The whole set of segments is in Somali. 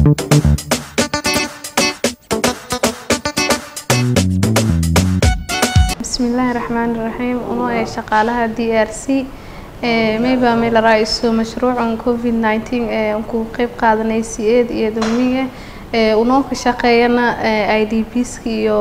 bismillaahi raxmaani raxiim uno ee shaqaalaha d r c mayba may la raaiso mashruucan covid 19 ee ku qeyb qaadanay c-eed iyo damiga unoo ka shaqeeyana i d bska iyo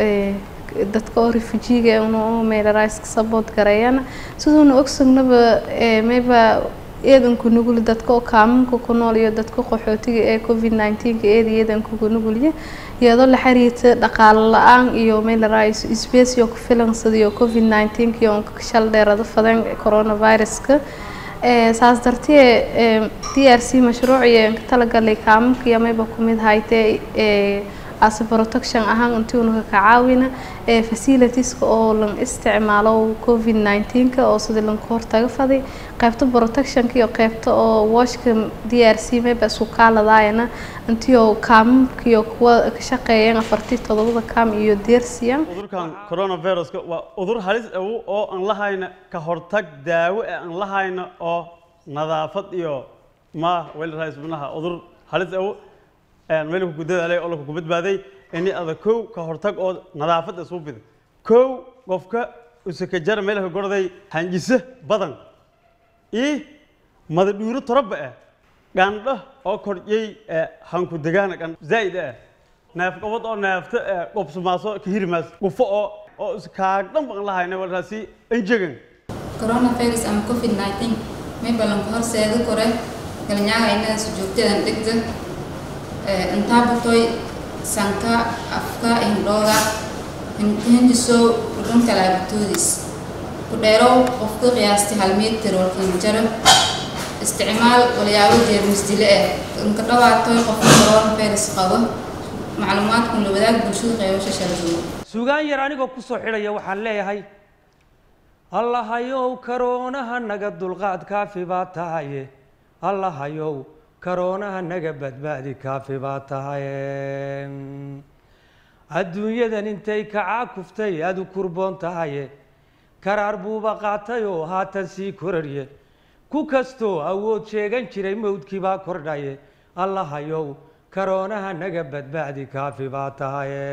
dadka oo refujiga unoo meelaraaiska support gareeyana siduuna ogsognaba mayba eedanku nugul dadka oo kaamanka ku nool iyo dadka qaxootiga ee covid 19 eed eedankuga nugulya iyadoo la xiriirta dhaqaale la-aan iyo meelaraaiso space iyo ku filansadiyo covid 19 iyo shal dheerada fadan coronaviruska saas dartee d r c mashruuc iyo ka talagalay kaamanka iyo mayba kumid haytee as protection ahaan intii una ka caawina ee facilitieska oo lan isticmaalo covid 19 oo sidii lanka hortaga faday qaybta protectionka iyo qaybta oo washka d r c mayba isku kaaladaayana intii oo kaamamka iyo kuwa ka shaqeeyeen afartii todobada kaam iyo deersiyan cudurkan coronaviruska waa cudur halis awow oo aan lahayna ka hortag daawo ee aan lahayna oo nadaafad iyo ma welraisbanaha cudur halis awow meelku ku dadaalay oo laku badbaaday ini ada kow ka hortag oo nadaafad isu bida kow qofka usaka jara meelka gorday hanjise badan ii mada dhuuro toroba ah gandho oo kordhiyey hanku degaana gan zaa'id ah neef qabad oo neefta qobsumaaso ka hirimaas gufo oo oo iskaagdhan baan lahayna walraasi enjegan coronavirus ama covid 19 may ballanka horseeda kore galnyaaga inada sujoogtadan dhigda intaa butoy sanka afka hindhooga hindiso dhudhun kalaabatoodis ku dheerow qofka qiyaastay hal mitir walkan jaro isticmaal walyaabo jeermis dile ah inka dhawaatoy qofka coronavirus qabo macluumaadkun la wadaag bulshada qeybasha sharduwa sugaan yar anigoo ku soo xidhaya waxaan leeyahay allahayow karoonaha naga dulqaad kaafi baa tahaye allahayow karoonaha naga badbaadi kaafi baa tahaye adduunyadan intay kacaa kuftay aad u kurboon tahaye karaar buuba qaatay oo haatan sii korarye ku kastoo awood sheegan jiray mawdkii baa kordhaye allahayow karoonaha naga badbaadi kaafi baa tahaye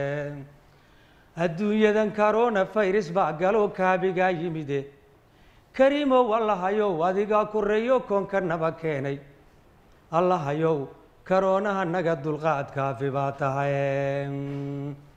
adduunyadan corona virus baa galoo kaabigaa yimide kariimow allahayow adigaa koreeyo koonka naba keenay allahayow karoonaha naga dulqaad kaafi baa tahay